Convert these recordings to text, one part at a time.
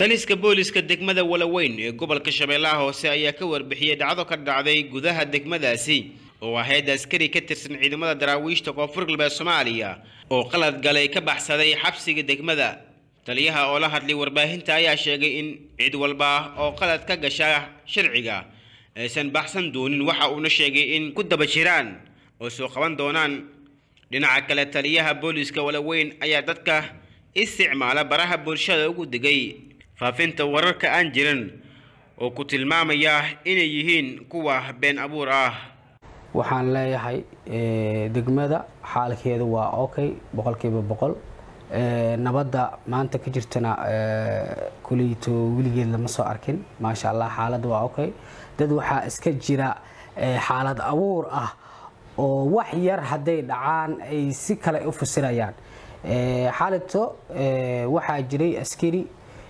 taliska booliska degmada walaweyn ee gobolka shabeellaha hoose ayaa ka warbixiyey dhacdo ka dhacday gudaha degmadaasi oo ahayd askari ka tirsan ciidamada daraawiishta koonfur galbeed soomaaliya oo qalad galay ka baxsaday xabsiga degmada taliyaha oo la hadlay warbaahinta ayaa sheegay in cid walba oo qalad ka gasha sharciga aysan baxsan doonin waxa uuna sheegay in ku daba jiraan oo soo qaban doonaan dhinaca kale taliyaha booliska walaweyn ayaa dadka isticmaala baraha bulshada ugu digay faafinta wararka aan jirin oo ku tilmaamaya inay yihiin kuwa been abuur ah waxaan leeyahay degmada xaalkeedu waa okay boqolkiiba boqol nabadda maanta ka jirtana kuliyto weligeed lama soo arkin maasha allah xaaladda waa okay dad waxaa iska jira xaalad abuur ah oo wax yar hadday dhacaan ay si kale u fasirayaan xaalito waxaa jiray askari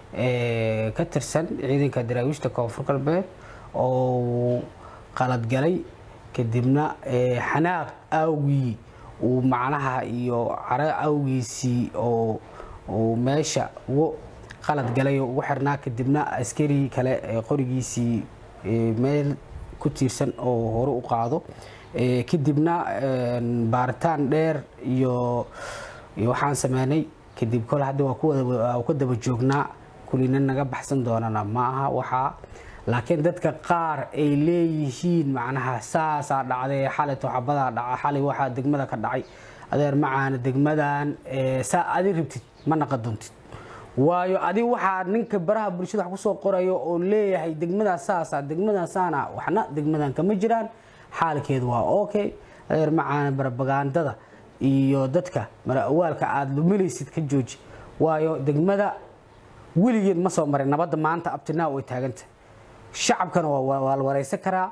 ka tirsan ciidanka daraawiishta koonfur galbeed oo qaladgalay kadibna xanaaq awgii uu macnaha iyo caro awgiisii oo meesha ugu qalad galay oo ugu xirnaa kadibna askari kale qorigiisii meel ku tiirsan oo hore u qaado kadibna baaritaan dheer iyo waxaan sameynay kadib kole hadda waa ku daba joognaa kulina naga baxsan doonana ma aha waxaa laakiin dadka qaar ay leeyihiin macnaha saasaa dhacday xalit xabadaa dhaca xalay waxaa degmada ka dhacay adeer macaana degmadan saa adi rabtid ma naqa doontid waayo adi waxaa ninka baraha bulshada wax kusoo qorayo oo leeyahay degmadaa saasa degmadan saana waxna degmadan kama jiraan xaalkeedu waa okay adeer macaana barabagandada iyo dadka mara-awaalka aada luminaysid ka jooji waayo degmada weligeed ma soo marin nabadda maanta abtinaa way taaganta shacabkana waa la waraysan karaa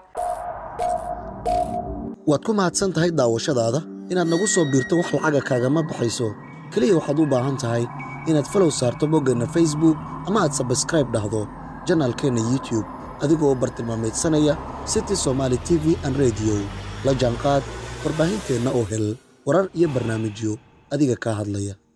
waad ku mahadsan tahay daawashadaada inaad nagu soo biirto wax lacaga kaagama baxayso keliya waxaad u baahan tahay inaad falow saarto boggeenna facebook ama aad sabskraib dhahdo janaalkeenna youtube adigoo bartilmaamaydsanaya city somaali t v an rediyo la jaanqaad warbaahinteenna oo hel warar iyo barnaamijyo adiga kaa hadlaya